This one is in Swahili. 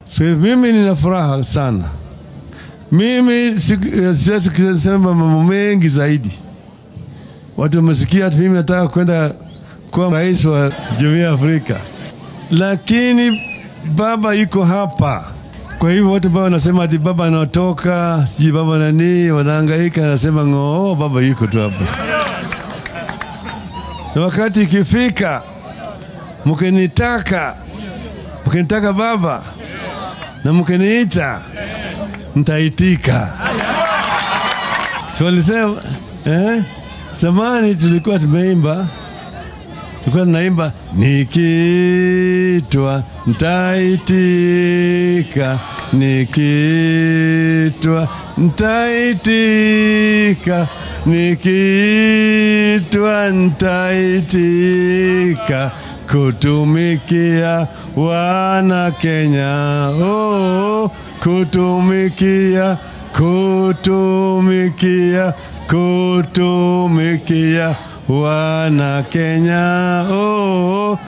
So mimi nina furaha sana. Mimi si- siwezi kusema mambo mengi zaidi. Watu wamesikia ati mimi nataka kwenda kuwa rais wa Jumuiya ya Afrika, lakini baba yuko hapa. Kwa hivyo watu ambao wanasema ati baba anatoka sijui baba nani, wanahangaika, anasema ng'oo, baba yuko tu hapa, na wakati ikifika mkinitaka, mkinitaka baba na mkiniita, nitaitika. Si walisema eh? Zamani tulikuwa tumeimba, tulikuwa tunaimba nikitwa ntaitika, nikitwa ntaitika, nikitwa ntaitika kutumikia wana Kenya, oh, kutumikia kutumikia kutumikia wana Kenya oh.